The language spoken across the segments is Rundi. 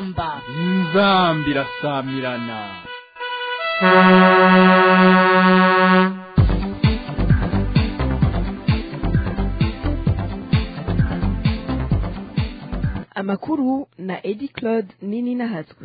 inzamba inzamba irasamirana amakuru na edi claude nini nahatswe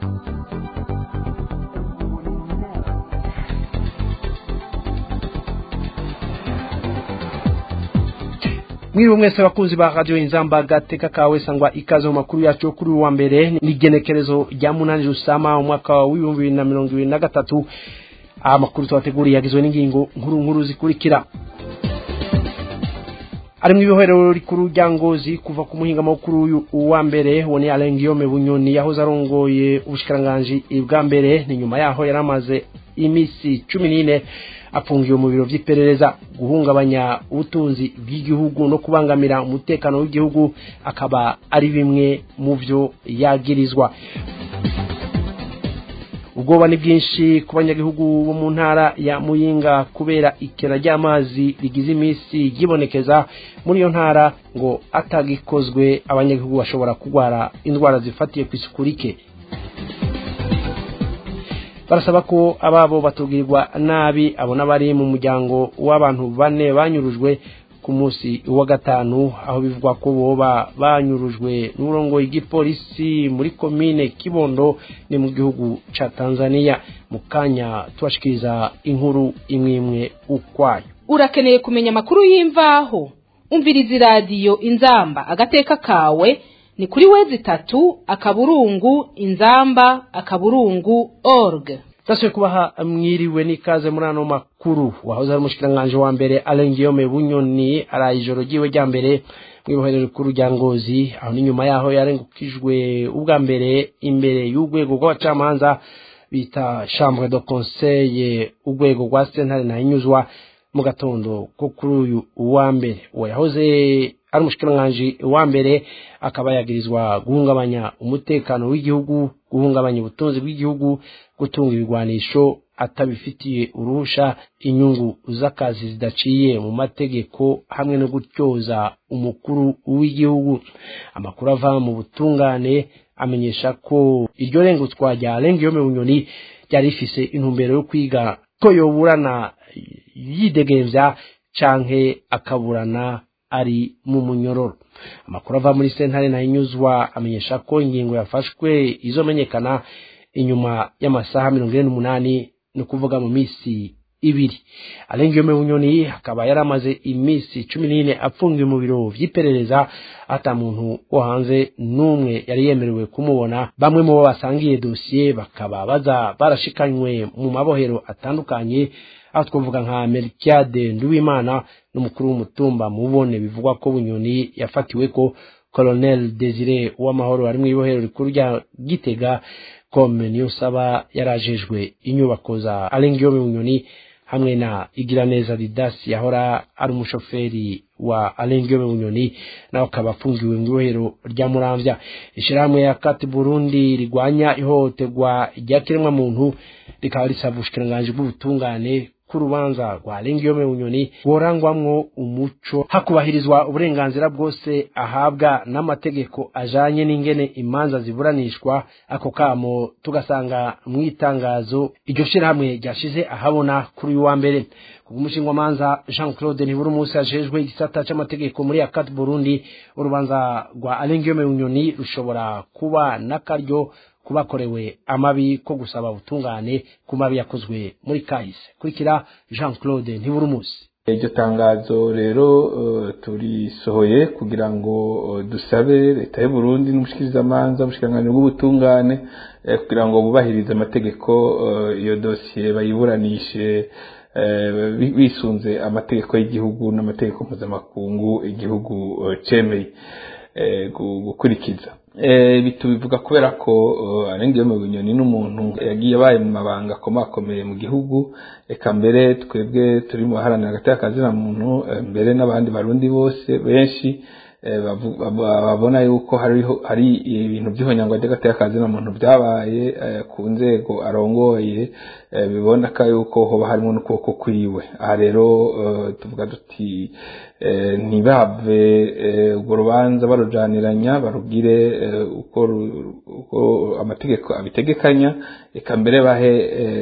mwiriwe mwese bakunzi ba radio inzamba gateka kawe sangwa ikaze mu makuru yacu yo kuri uyu wa mbere ni genekerezo rya munani rusama umwaka w'ibihumbi bibiri na mirongo ibiri na gatatu aya makuru tubateguriye yagizwe n'ingingo nkuru nkuru zikurikira ari mu ibohero rikuru rya ngozi kuva ku muhinga mukuru uyu uwa mbere uwo ni Alain Guillaume Bunyoni yahoze arongoye ubushikiranganji bwa mbere ni nyuma yaho yari amaze imisi cumi n'ine afungiwe mu biro vy'iperereza guhungabanya ubutunzi bw'igihugu no kubangamira umutekano w'igihugu akaba ari bimwe mu vyo yagirizwa ubwoba ni bwinshi ku banyagihugu bo mu ntara ya muyinga kubera ikena ry'amazi rigize iminsi ryibonekeza muri iyo ntara ngo atagikozwe abanyagihugu bashobora kurwara indwara zifatiye ku isuku rike barasaba ko ababo batubwirwa nabi abo n'abari mu muryango w'abantu bane banyurujwe ku munsi wa gatanu aho bivugwa ko boba banyurujwe n'uburongoye igipolisi muri komine kibondo ni mu gihugu ca tanzania mu kanya tubashikiriza inkuru imwe imwe ukwayo urakeneye kumenya amakuru y'imvaho umviriza iradiyo inzamba agateka kawe ni kuri wezi itatu akaburungu inzamba akaburungu org Taswe kubaha mwiriwe n'ikaze muri ano makuru wahoze ari umushikiranganji wa mbere Alain Guillaume Bunyoni araye ijoro ryiwe rya mbere mw'ibohero rikuru rya Ngozi aho ni nyuma yaho yarengukijwe ubwa mbere imbere y'urwego rw'abacamanza bita chambre de conseil urwego rwa sentare nahinyuzwa mu gatondo ko kuri uyu uwa mbere uwo yahoze ari umushikiranganji wa mbere akaba yagirizwa guhungabanya umutekano w'igihugu guhungabanya ubutunzi bw'igihugu gutunga ibigwanisho atabifitiye uruhusha inyungu z'akazi zidaciye mu mategeko hamwe no gutyoza umukuru w'igihugu amakuru ava mu butungane amenyesha ko iryo rengutswa rya Guillaume Bunyoni ryari rifise intumbero yo kwiga ko yoburana yidegemvya canke akaburana ari mu munyororo amakuru ava muri sentare nahinyuzwa amenyesha ko ingingo yafashwe izomenyekana inyuma y'amasaha mirongo ine n'umunani ni ukuvuga mu minsi ibiri Alain Guillaume Bunyoni akaba yari amaze iminsi cumi n'ine apfungiwe mu biro vy'iperereza ata muntu wo hanze n'umwe yari yemerewe kumubona bamwe mu bo basangiye dosiye bakaba baza barashikanywe mu mabohero atandukanye aho twavuga nka Melchiade Nduwimana n'umukuru w'umutumba mubone bivugwa ko Bunyoni yafatiwe ko Colonel Desire Uwamahoro ari mu ibohero rikuru rya Gitega kome niyo saba yarajejwe inyubako za Alain Guillaume Bunyoni hamwe na Igiraneza Didas yahora ari umushoferi wa Alain Guillaume Bunyoni nawe akaba afungiwe mu ibohero rya Muramvya ishirahamwe ya Kati Burundi rigwanya ihohoterwa rya kiremwa muntu rikaba risaba ubushikiranganji bw'ubutungane k'urubanza rwa Alain Guillaume Bunyoni borangwamwo umuco hakubahirizwa uburenganzira bwose ahabwa n'amategeko ajanye n'ingene imanza ziburanishwa ako kamo tugasanga mu itangazo iryo shirahamwe ryashize ahabona kuri uyu wa mbere kubw'umushingwamanza Jean Claude Ntiburumusi ajejwe igisata c'amategeko muri Akat Burundi urubanza rwa Alain Guillaume Bunyoni rushobora kuba n'akaryo kubakorewe amabi ko gusaba ubutungane ku mabi yakozwe muri kahise kurikira Jean Claude Ntiburumusi iryo tangazo rero turisohoye kugira ngo dusabe leta y'u Burundi n'umushikirizamanza ubushikiranganji bw'ubutungane kugira ngo bubahirize amategeko iyo dosiye bayiburanishe bisunze amategeko y'igihugu n'amategeko mpuzamakungu igihugu cemeye gukurikiza tubivuga kubera ko arengewe mu binyoni n'umuntu yagiye abaye mu mabanga akomakomeye mu gihugu reka mbere twebwe turi mu baharanira hagati y'akazina muntu mbere n'abandi barundi bose benshi babona yuko hari ibintu by'ihonyangwa ry'agatekazi muntu byabaye ku nzego arongoye biboneka yuko hoba harimo n'ukuboko kwiwe aha rero tuvuga duti ntibave urwo rubanza barujaniranya barugire uko amategeko abitegekanya reka mbere bahe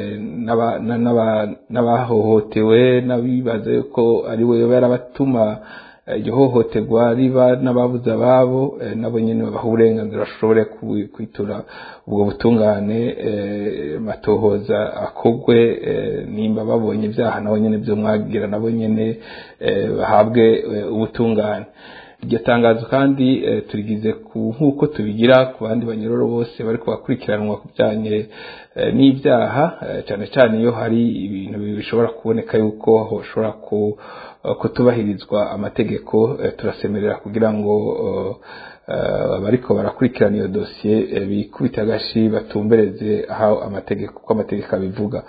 n'abahohotewe n'abibaze ko ari we yarabatuma iryo hohoterwa riba n'ababuze ababo nabo nyine babaha uburenganzira bashobore kwitura ubwo butungane matohoza akogwe nimba babonye ibyaha nabo nyine byo mwagira nabo nyine bahabwe ubutungane iryo tangazo kandi turigize ku nk'uko tubigira ku bandi banyuroro bose bari kubakurikiranwa ku bijyanye n'ibyaha cyane cyane iyo hari ibintu bishobora kuboneka yuko hashobora kutubahirizwa amategeko turasemerera kugira ngo bariko barakurikirana iyo dosiye bikubita agashi batumbereze aho amategeko uko amategeko abivuga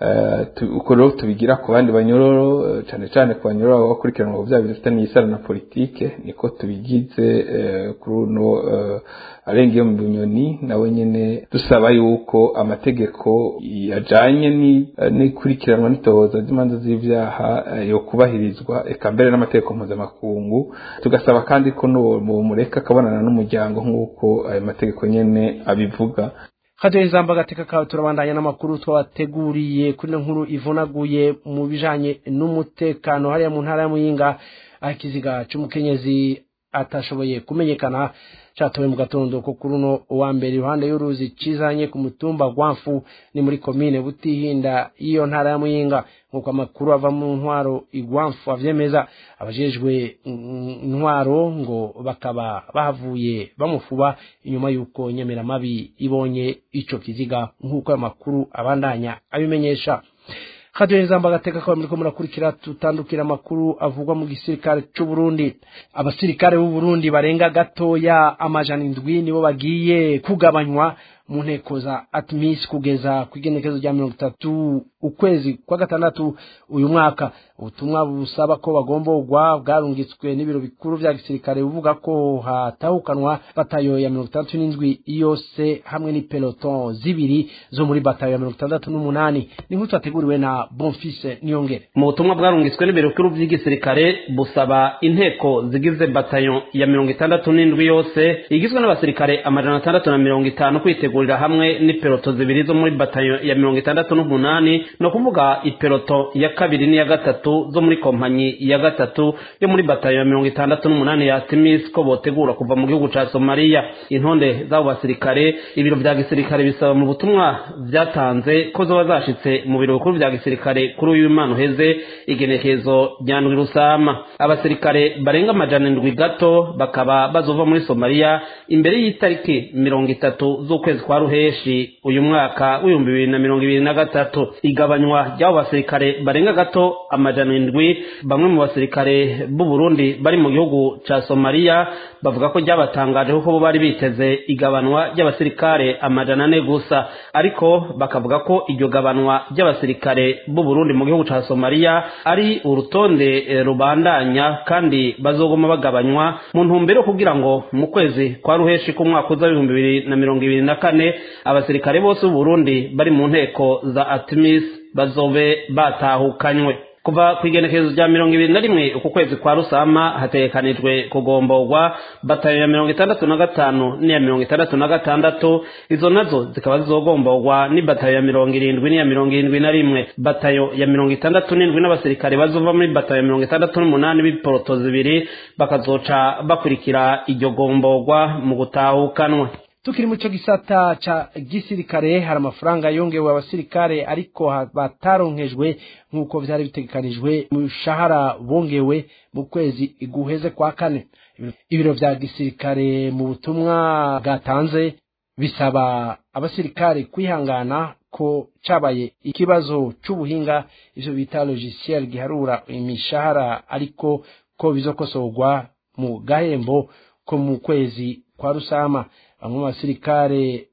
uko rero tubigira ku bandi banyororo cyane cyane ku banyororo bakurikiranwa bya bintu bifitanye isano na politike niko tubigize kuri uno arenga iyo mu bunyoni nawe nyine dusaba yuko amategeko yajanye n'ikurikiranwa n'itohoza ry'imanza z'ibyaha yo kubahirizwa eka mbere n'amategeko mpuzamakungu tugasaba kandi ko mureka akabonana n'umuryango nk'uko ayo mategeko nyine abivuga kaduha ijambo agateka kawe turabandanya n'amakuru twabateguriye kuri ino nkuru ivunaguye mu bijanye n'umutekano hariya mu ntara ya muyinga aho ikiziga c'umukenyezi atashoboye kumenyekana catowe mu gatondo ko kuri uno wa mbere iruhande y'uruzi cizanye ku mutumba gwamfu ni muri komine butihinda iyo ntara ya muyinga nk'uko amakuru ava mu ntwaro igwamfu avyemeza abajejwe intwaro ngo bakaba bahavuye bamufuba inyuma y'uko nyemeramabi ibonye ico kiziga nk'uko ayo makuru abandanya abimenyesha kaduhe ijambo agateka kawe muriko murakurikira tutandukira amakuru avugwa mu gisirikare c'u Burundi abasirikare b'u Burundi barenga gatoya amajana indwi nibo bagiye kugabanywa mu nteko za atmis kugeza ku igenekezo rya mirongo itatu ukwezi kwa gatandatu uyu mwaka ubutumwa busaba ko bagomborwa bwarungitswe n'ibiro bikuru vya gisirikare buvuga ko hatahukanwa batayo ya mirongo itandatu n'indwi yose hamwe n'ipeloton zibiri zo muri batayo ya mirongo itandatu n'umunani ni nk'utu yateguriwe na bonfise niyongere mu butumwa bwarungitswe n'ibiro bikuru vy'igisirikare busaba inteko zigize batayo ya mirongo itandatu n'indwi yose igizwe n'abasirikare amajana atandatu na mirongo itanu kwitegurira hamwe n'ipeloto zibiri zo muri batayo ya mirongo itandatu n'umunani ni ukuvuga ipeloto ya kabiri n'iya gatatu zo muri kompanyi ya gatatu yo muri batayo ya mirongo itandatu n'umunani ya timis ko botegura kuva mu gihugu ca somaliya intonde z'abo basirikare ibiro vya gisirikare bisaba mu butumwa vyatanze ko zoba zashitse mu biro bikuru vya gisirikare kuri uyu imana uheze igenekezo rya ndwi rusama abasirikare barenga amajana indwi gato bakaba bazova muri somaliya imbere y'itariki mirongo itatu z'ukwezi kwa ruheshi uyu mwaka w'ibihumbi bibiri na mirongo ibiri na gatatu igabanywa ry'abo basirikare barenga gato amajana indwi bamwe mu basirikare b'u Burundi bari mu gihugu ca Somalia bavuga ko ryabatangaje kuko bo bari biteze igabanwa ry'abasirikare amajana ane gusa ariko bakavuga ko iryo gabanwa ry'abasirikare b'u Burundi mu gihugu ca Somalia ari urutonde e, rubandanya kandi bazogoma bagabanywa mu ntumbero kugira ngo mu kwezi kwa ruheshi k'umwaka uza w'ibihumbi bibiri na mirongo ibiri na kane abasirikare bose b'u Burundi bari mu nteko za Atmis bazobe batahukanywe kuva ku igenekerezo rya mirongo ibiri na rimwe uku kwezi kwa rusama hategekanijwe kugomborwa batayo ya mirongo itandatu na gatanu n'iya mirongo itandatu na gatandatu izo nazo zikaba zizogomborwa ni batayo ya mirongo irindwi n'iya mirongo irindwi na rimwe batayo ya mirongo itandatu n'indwi n'abasirikare bazova muri batayo ya mirongo itandatu n'umunani b'iporoto zibiri bakazoca bakurikira iryo gomborwa mu gutahukanwa tukiri muco gisata ca gisirikare hari amafaranga yongewe abasirikare ariko bataronkejwe nk'uko vyari bitegekanijwe mu shahara bongewe mu kwezi guheze kwa kane ibiro vya gisirikare mu butumwa bwatanze bisaba abasirikare kwihangana ko cabaye ikibazo c'ubuhinga ivyo bita logiciel giharura imishahara ariko ko bizokosorwa mu gahembo ko mu kwezi kwa rusama bamwe mu basirikare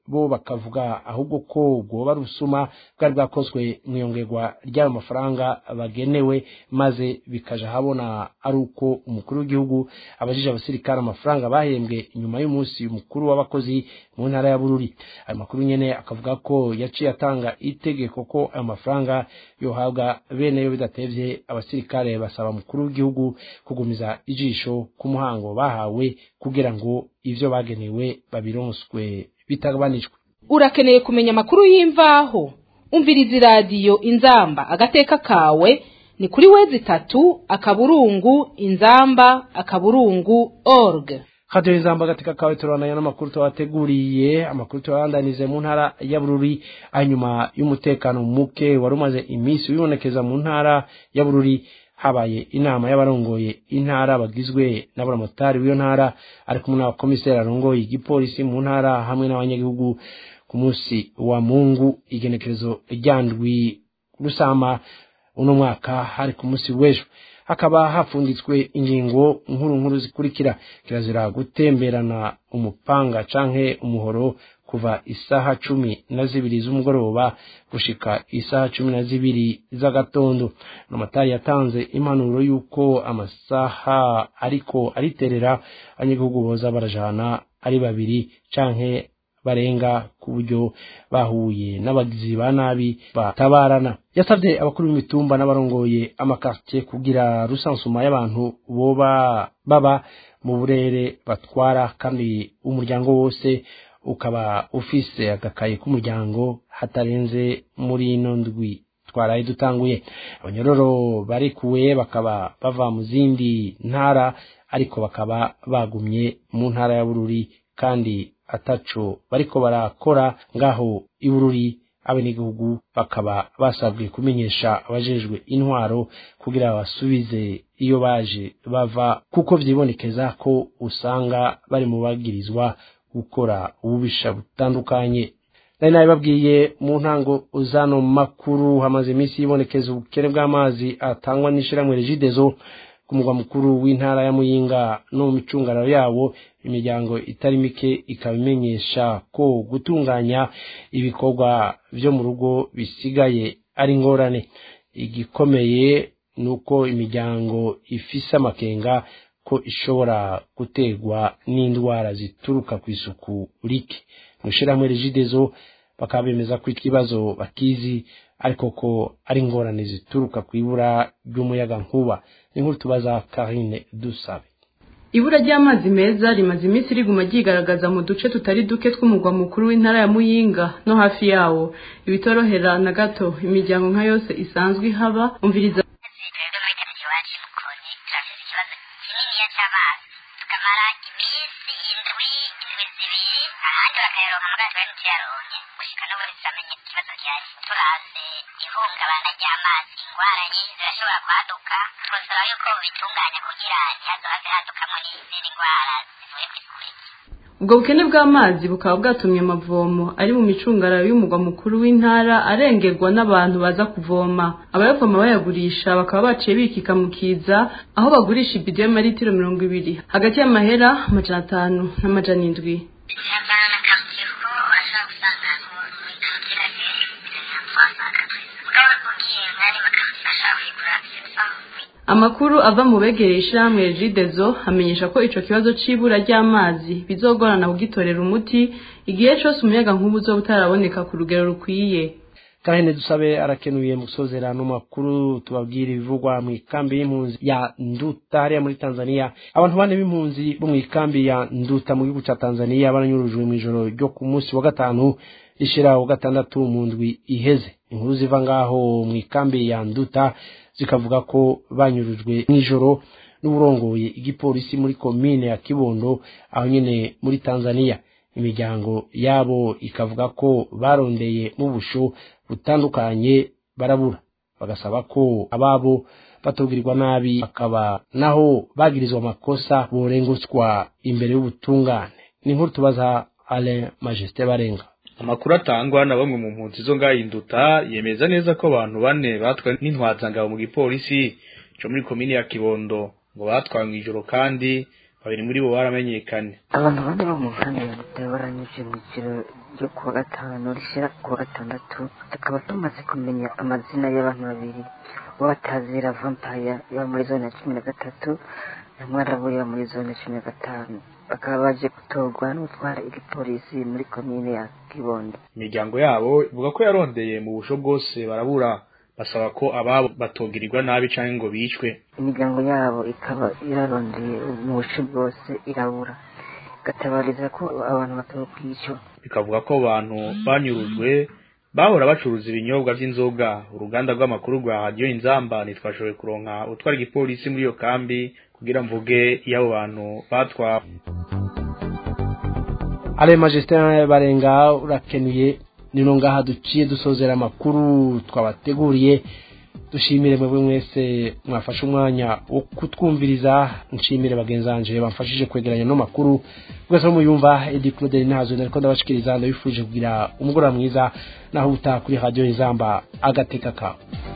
bo bakavuga ahubwo ko bwoba rusuma bwari bwakozwe mu iyongerwa ry'ayo mafaranga bagenewe maze bikaja habona ari uko umukuru w'igihugu abajije abasirikare amafaranga bahembwe inyuma y'umunsi mukuru w'abakozi mu ntara ya bururi ayo makuru nyene akavuga ko yaciye atanga itegeko ko ayo mafaranga yohabwa bene yo bidatevye abasirikare basaba umukuru w'igihugu kugumiza ijisho ku muhango bahawe kugira ngo ivyo bagenewe babironswe bitagabanijwe urakeneye kumenya amakuru y'imvaho umviriza iradiyo inzamba agateka kawe ni kuri wezi itatu akaburungu inzamba akaburungu org hadiyo inzamba agateka kawe turabonanya n'amakuru tubateguriye amakuru turabandanize mu ntara ya bururi hanyuma y'umutekano muke wari umaze iminsi wibonekeza mu ntara ya bururi habaye inama y'abarongoye intara bagizwe n'abaramotari w'iyo ntara ari kumwe n'abakomiseri arongoye igipolisi mu ntara hamwe n'abanyagihugu ku munsi wa mungu igenekerezo ryandwi rusama uno mwaka hari ku munsi w'ejo hakaba hapfunditswe ingingo nkuru nkuru zikurikira kirazira gutemberana umupanga canke umuhoro kuva isaha cumi na zibiri z'umugoroba gushika isaha cumi na zibiri z'agatondo amatari yatanze impanuro y'uko amasaha ariko ariterera abanyagihugu boza barajana ari babiri canke barenga ku buryo bahuye n'abagizi ba nabi batabarana yasabye abakuru b'imitumba n'abarongoye amakartie kugira rusansuma y'abantu boba baba mu burere batwara kandi umuryango wose ukaba ufise agakaye k'umuryango hatarenze muri ino ndwi twaraye dutanguye abanyororo barikuwe bakaba bava mu zindi ntara ariko bakaba bagumye mu ntara ya bururi kandi ataco bariko barakora ngaho ibururi abenegihugu bakaba basabwe kumenyesha abajejwe intwaro kugira basubize iyo baje bava kuko vyibonekeza ko usanga bari mu bagirizwa gukora ububisha butandukanye nari nabibabwiye mu ntango zano makuru hamaze iminsi yibonekeza ubukene bw'amazi atangwa n'ishirahamwe regidezo ku mugwa mukuru w'intara ya muyinga no mu micungararo yawo imiryango itari mike ikaba imenyesha ko gutunganya ibikorwa vyo mu rugo bisigaye ari ingorane igikomeye ni uko imiryango ifise amakenga ko ishobora guterwa n'indwara zituruka ku isuku rike mu ishirahamwe regidezo bakaba bemeza ko ikibazo bakizi ariko ko ari ingorane zituruka ku ibura ry'umuyaga nkuba ni nkuru tubaza karine dusabe ibura ry'amazi meza rimaze iminsi riguma ryigaragaza mu duce tutari duke tw'umugwa mukuru w'intara ya muyinga no hafi yawo ibitorohera na gato imiryango nka yose isanzwe ihaba umviriza tukamara iminsi indwi indwi zibiri ahandi bakayaronka muri ati bari tuyaronke gushika n'ubu ntituramenya ikibazo gihari turaze ihungabana ry'amazi ingwara nyinshi zirashobora kwaduka twosaba yuko bitunganya kugira ntihazohave hadukamo n'izindi ndwara zivuye ku isuku rike ubwo bukene bw'amazi bukaba bwatumye amavomo ari mu micungararo y'umugwa mukuru w'intara arengerwa n'abantu baza kuvoma abayavoma bayagurisha bakaba baciye bikika mu kiza aho bagurisha ibido y'amaritiro mirongo ibiri hagati y'amahera amajana atanu n'amajana indwi biravana na quartier kuko urashobora gusanga muri quartier gagiye mugabo ugiye mwari makartier ashobora kuyigura amakuru ava mu begereye ishyirahamwe regidezo amenyesha ko ico kibazo c'ibura ry'amazi bizogorana kugitorera umuti igihe cose umuyaga nkuba uzoba utaraboneka ku rugero rukwiye kahene dusabe arakenuye mu gusozerano makuru tubabwira ibivugwa mu ikambi y'impunzi ya nduta hariya muri tanzania abantu bane b'impunzi bo mu ikambi ya nduta mu gihugu ca tanzania baranyurujwe mu ijoro ryo ku munsi wa gatanu rishira wa gatandatu mu ndwi iheze inkuru ziva ngaho mu ikambi ya nduta zikavuga ko banyurujwe mw'ijoro n'uburongoye igipolisi muri komine ya kibondo aho nyene muri tanzania imiryango yabo ikavuga ko barondeye mu busho butandukanye barabura bagasaba ko ababo batubwirwa nabi bakaba naho bagirizwa amakosa borengutswa imbere y'ubutungane ni inkuru tubaza alain majesté barenga amakuru atangwa na bamwe mu mpunzi zo ngahinduta yemeza neza ko abantu bane batwawe n'intwazangabo mu gipolisi cyo muri komini ya kibondo ngo batwawe mu ijoro kandi babiri muri bo baramenyekanye abantu bane bo mu nkambi ya Butare baranyuze mu ijoro ryo kuwa gatanu rishira kuwa gatandatu tukaba tumaze kumenya amazina y'abantu babiri uwo batazira vampire yaba muri zone ya cumi na gatatu na mwarabu yaba muri zone ya cumi na gatanu bakaba baje gutorwa n'utwara igipolisi muri komine ya kibondo imiryango yabo ivuga ko yarondeye mu busho bwose barabura basaba ko ababo batogirirwa nabi canke ngo bicwe imiryango yabo ikaba irarondeye mu buce bwose irabura igatabariza ko abantu batokwicwa bikavuga ko abantu banyurujwe bahora bacuruza ibinyobwa vy'inzoga uruganda rw'amakuru rwa radiyo inzamba ntitwashoboye kuronka utwara igipolisi muri iyo kambi kugira mvuge iyo abo bantu batwawe ale majestin barenga urakenuye nino ngaha duciye dusozera amakuru twabateguriye dushimire mwebwe mwese mwafashe umwanya wo kutwumviriza nshimire bagenzi banje bamfashije kwegeranya no makuru mwese muyumva edi claude nazo nariko ndabashikiriza ndabifurije kugira umugoroba mwiza naho utaha kuri radio inzamba agateka kawe